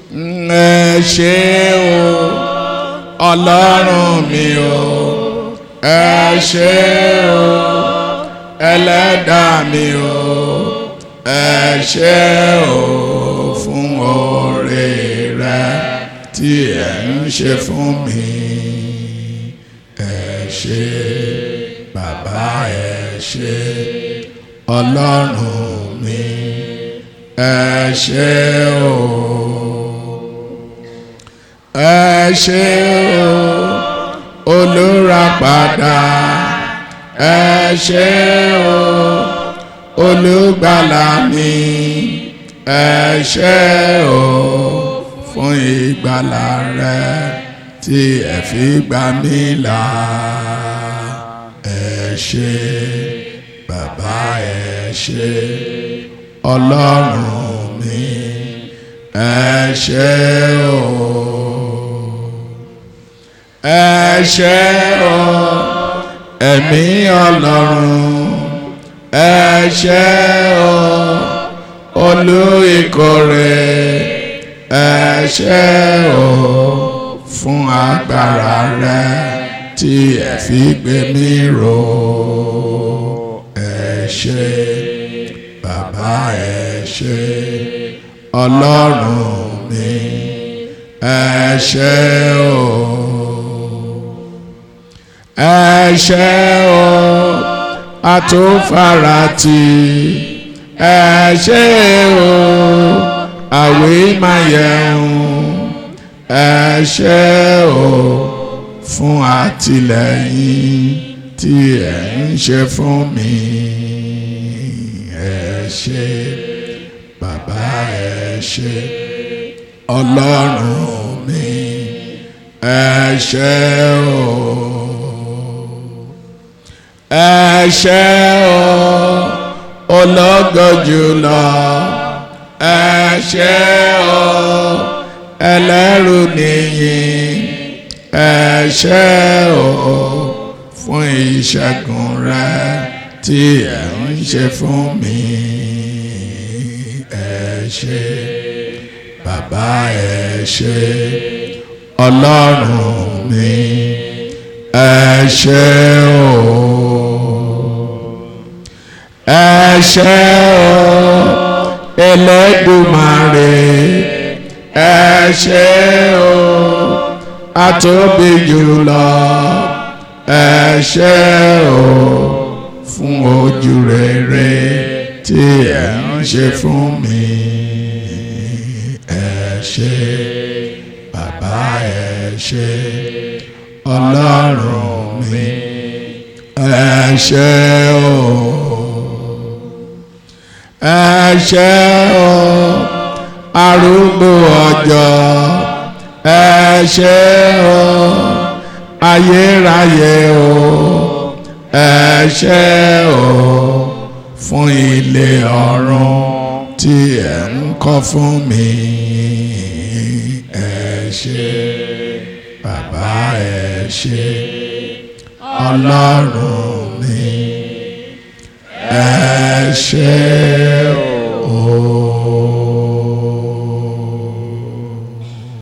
ẹ ṣé o ọlọ́run mi o ẹ ṣé o ẹlẹ́dàá mi o ẹ ṣé o fún oore rẹ tí ẹ ń ṣe fún mi ẹ ṣé bàbá ẹ ṣé ọlọ́run mi ẹ ṣé o ẹ ṣé o olùràpadà ẹ ṣé o olùgbàlà mi ẹ ṣé o fún ìgbàlà rẹ tí ẹ fi gbà mí là ẹ ṣé bàbá ẹ ṣé ọlọ́run mi ẹ ṣé o ẹ ṣé o ẹ̀mí ọlọ́run ẹ ṣé o olú ìkórè ẹ ṣé o fún agbára rẹ tí ẹ fi gbé mi ró ẹ ṣé bàbá ẹ ṣé ọlọ́run mi ẹ ṣé o ẹ ṣé o àtúnfarati ẹ ṣé o àwímáyẹun ẹ ṣé o fún àtìlẹ́yìn tí ẹ ń ṣe fún mi ẹ ṣé bàbá ẹ ṣé ọlọ́run mi ẹ ṣé o ẹ ṣé o ológo jùlọ ẹ ṣé o ẹlẹ́rù nìyí ẹ ṣé o fún ìṣẹ́gun rẹ tí ẹ ń ṣe fún mi ẹ ṣé bàbá ẹ ṣé ọlọ́run mi ẹ ṣé o ẹ ṣé o Ẹlẹ́dùmarè ẹ ṣé o atóbi jùlọ ẹ ṣé o fún ojú rere tí ẹ ń ṣe fún mi ẹ ṣé bàbá ẹ ṣé ọlọ́run mi ẹ ṣé o ẹ ṣé o arúgbó ọjọ́ ẹ ṣé o ayérayé o ẹ ṣé o fún ilé ọ̀run tí ẹ ń kọ́ fún mi ẹ ṣé bàbá ẹ ṣé ọlọ́run mi ẹ ṣé o.